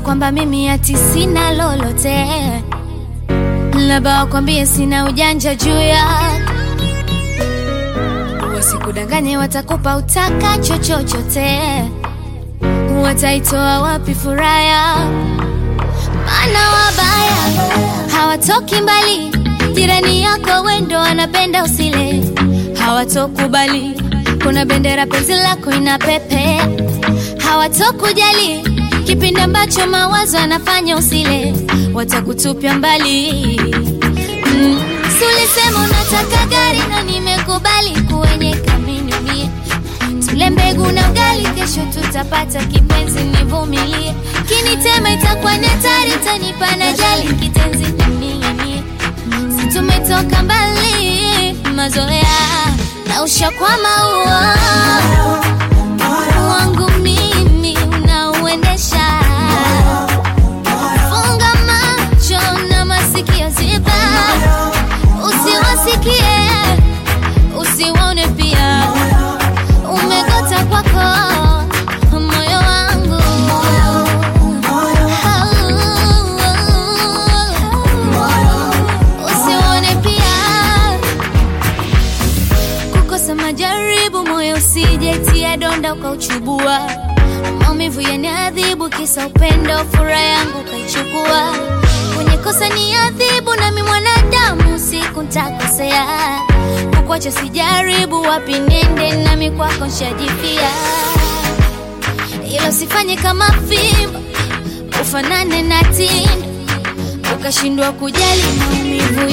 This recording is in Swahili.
kwamba mimi ati sina lolote, labda wakwambie sina ujanja juu ya wasikudanganye, watakupa utakacho chochote, wataitoa wapi furaha ya maana wabaya hawatoki mbali, jirani yako wendo anapenda usile, hawatokubali kuna bendera penzi lako ina pepe, hawatokujali kipindi ambacho mawazo anafanya usile, watakutupia mbali mm. Si ulisema unataka gari na nimekubali kuwenye kamini mie tule mbegu na ugali, kesho tutapata kipenzi, nivumilie. Kinitema itakuwa ni hatari, tanipa na jali kitenzi ning'inie. Si tumetoka mbali, mazoea na ushakwama uo wangu mimi unauendesha. Funga macho na masikio ziba, usiwasikie usiwaone pia umegota kwako moyo wangu usione pia kukosa majaribu moyo usijetia donda ukauchubua maumivu yaniadhibu kisa upendo furaha yangu ukaichukua kwenye kosa ni adhibu nami mwanadamu siku ntakosea kukwacha sijaribu wapi nende nami kwako nshajipia ila usifanye kama fimbo ufanane na tindo ukashindwa kujali maumivu